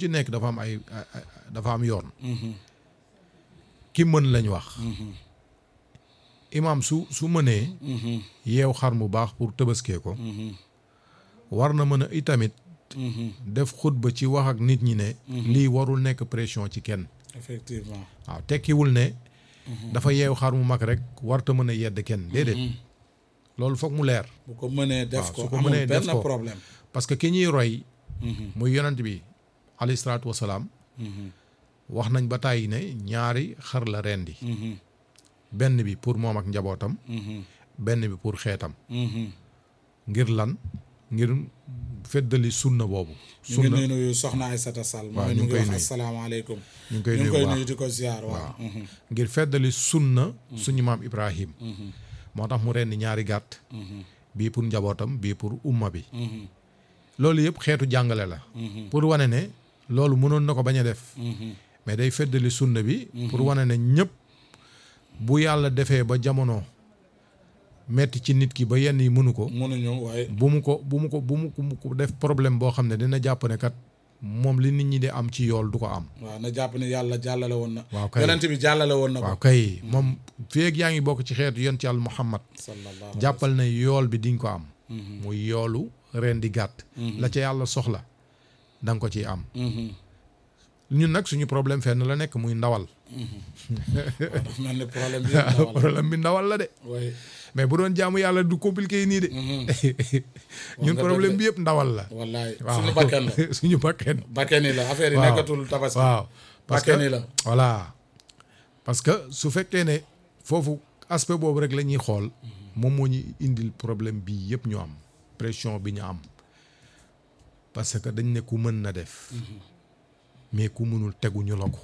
ci nekk dafa am ay ay- ay- dafa am yoon ki mën lañ wax imaam su su mënee yeew xar mu baax pour tëbaskee ko war na mën a itamit def xutba ci wax ak nit ñi ne lii warul nekk pression ci kenn effectivement waaw tekkiwul ne dafa yeew xar mu mag rek warta mën a yedd kenn déedéet loolu foog mu leer bu ko mënee def waaw, ko su ko amul mënee def benn ko. problème parce que ki ñuy roy muy yonent bi alayhi salaatu wasalaam wax nañ ba tàyyi ne ñaari xar la rendi benn bi pour moom ak njabootam benn bi pour xeetam ngir lan ngir feddali sunna boobu ñu ngi sunna nuyu soxna Aïssata Sall waaw, mooy ñu ñu ngi ngi koy wax nuyu. asalaamaaleykum ñu ngi koy ñu ngi nuyu koy bu nuyu baax di ko ziar waaw ngir feddali sunna suñu maam Ibrahim moo tax mu rendi ñaari gàtt bii pour njabootam bii pour umma bi loolu yëpp xeetu jàngale la pour wane ne loolu mënoon na ko bañ a def mais day feddali sunna bi pour wane ne ñëpp bu yàlla defee ba jamono metti ci nit ki ba yenn yi mënu ko mënuñu waaye bu mu ko bu mu ko bu mu ko- mu ko def problème boo xam ne dina jàpp ne kat moom li nit ñi di am ci yool du ko am waaw na jàpp ne yàlla jàllale woon na waaw kay. yonent bi jàllale woon na ko waaw kay moom feeg yaa ngi bokk ci xeetu yonent yàlla Muhammad sallallahu jàppal ne yool bi di nga ko am muy yoolu ren di gàtt la ca yàlla soxla da nga ko ciy am ñun nag suñu problème fenn la nekk muy ndawal waaw dafa mel ni problème bi yëpp dawal problème bi ndawal la de waaye mais bu doon jaamu yàlla du compliqué yi nii de ñun nga problème dëgg bi yëpp ndawal la wallaay waaw suñu bakken la suñu bakken bakken yi la affaire yi waaw. nekkatul tabaski waaw parce bakken yi que la voilà parce que su fekkee ne foofu aspect boobu rek la ñuy xool moom moo ñu indil problème bii yëpp ñu am pression bi ñu am parce que dañ ne ku mën na def mais ku mënul teguñu la ko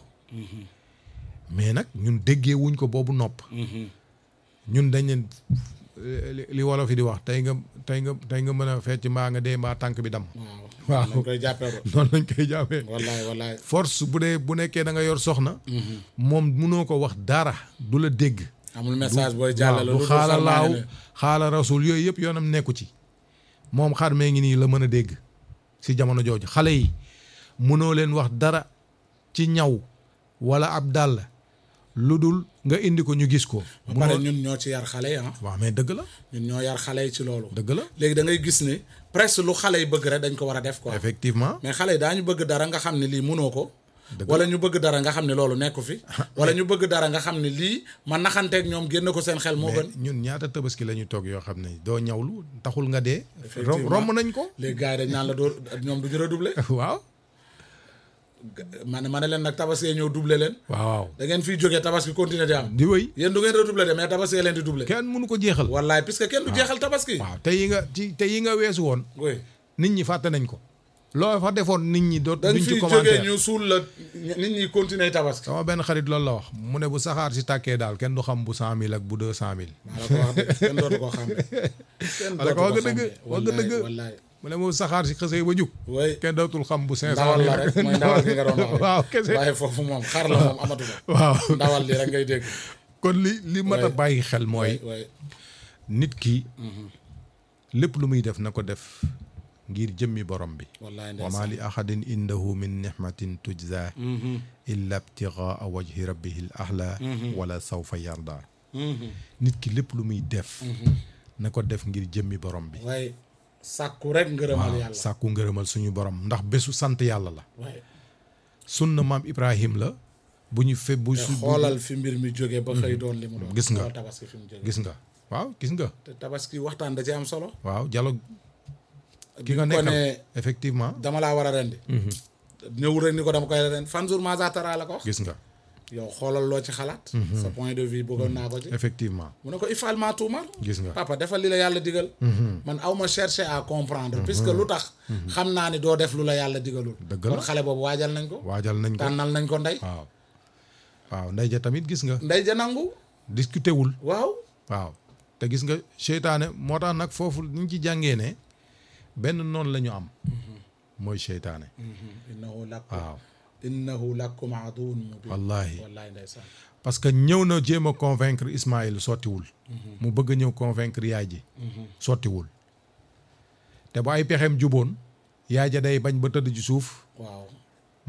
mais nag ñun déggee wuñ ko boobu nopp ñun dañ leen li li wolof yi di wax tey nga tey nga tey nga mën a fecc mbaa nga dee mbaa tànk bi dam waaw waaw. nañ koy jàppee ko noonu lañ koy jàppee wallaay wallaay force bu dee bu nekkee da nga yor soxna moom munoo ko wax dara du la dégg amul message booy waaw jàllale du lu xaala dul laaw xarmaane ne xaala rasul yooyu yëpp yoonam nekku ci moom xar mee ngi nii la mën a dégg si jamono jooju xale yi mënoo leen wax dara ci ñaw wala ab dàll lu dul nga indi ko ñu gis ko ba pare ñun ñoo ci yar xale yi ah waaw mais dëgg la ñun ñoo yar xale yi ci loolu dëgg la léegi da ngay gis ne presque lu xale yi bëgg rek dañ ko war a def quoi effectivement mais xale yi daañu bëgg dara nga xam ne lii mënoo ko Dëgg wala ñu bëgg dara nga xam ne loolu nekku fi wala ñu bëgg dara nga xam ne lii ma naxanteeg ñoom génn ko seen xel moo mais gën ñun ñaata tabaski la ñu toog yoo xam ne doo ñawlu taxul nga dee rom Effectivement. romb nañ ko léegi gars yi dañ naan la doo ñoom du ñu redoubler waaw ma ne ma ne leen nag tabaski ñëw doubler leen waaw waaw da ngeen fiy jógee tabaski continuer di am di wëy yéen du ngeen redoubler de mais tabaski leen di doubler kenn mënu ko jeexal wallaay puisque kenn du jeexal tabaski waaw te yi nga ci te yi nga weesu woon oui nit ñi fàtte nañ ko loo fa defoon nit ñi doot dañ duñ ci fiy jógee commentaire ñu suul la nit ñi continuer tabaski sama benn xarit loolu la wax mu ne bu saxaar si tàkkee daal kenn du xam bu cent mille ak bu deux cent mille maa la ko wax de kenn dootu ko xam kenn wala ko dootu wax nga dëgg xàmmee. wax nga dëgg wallaay wallaay mu ne moom saxaar si xësee ba jug way kenn dootul xam bu cinq cent ndawal mille la rek mooy ndawal gi nga doon wax rek. waaw kese waaye foofu moom xar la moom amatu ko waaw ndawal li rek ngay dégg kon li li mat a Ouais. bàyyi xel mooy way nit ki lépp lu muy def na ko def ngir jëmmi borom bi wallaay wa ma ndeysaan li ahadin indahu min nihmatin tujza illa ibtigaa wajhi rabbihi l ahla wala sawfa yarda nit ki lépp lu muy def na ko def ngir jëmmi borom bi waaye sàkku rek ngërëmal waaw yàlla sàkku ngërëmal suñu borom ndax bésu sant yàlla la waaye sunna maam ibrahim la bu ñu fe bu te su xoolal fi mbir mi jógee ba xëy doon li mu doon Gis nga. xoolal tabaski fi mu jógee gis nga waaw gis nga te tabaski waxtaan da ci am solo waaw dialogue ki bi nga mu ko nekkal ne effectivement dama laa war a rendi ñëwul rek ni ko dama koy rendi fan jour maza tara la ko wax gis nga yow xoolal loo ci xalaat sa point de vue bëggoon naa ko ci effectivement mu ne ko ifal maa tuumar gis nga papa defal li la yàlla digal man aw ma chercher à comprendre puisque lu tax xam naa ni doo def lu la yàlla digalul Dëgg la. kon xale boobu waajal nañ ko waajal nañ ko tànnal nañ ko ndey waaw waaw ndey ja tamit gis nga ndey ja nangu discuté wul waaw waaw te gis nga seytaane moo tax nag foofu ñu ci jàngee ne benn noonu la ñu am mooy seytaane innahu lakum waaw innahu lakum aduwwun mubin wallahi wallahi ndeysaan parce que ñëw na jéem a convaincre Ismaïl sottiwul mu bëgg a ñëw convaincre yaay ji sottiwul te bu ay pexeem juboon yaay ja day bañ ba tëdd ci suuf waaw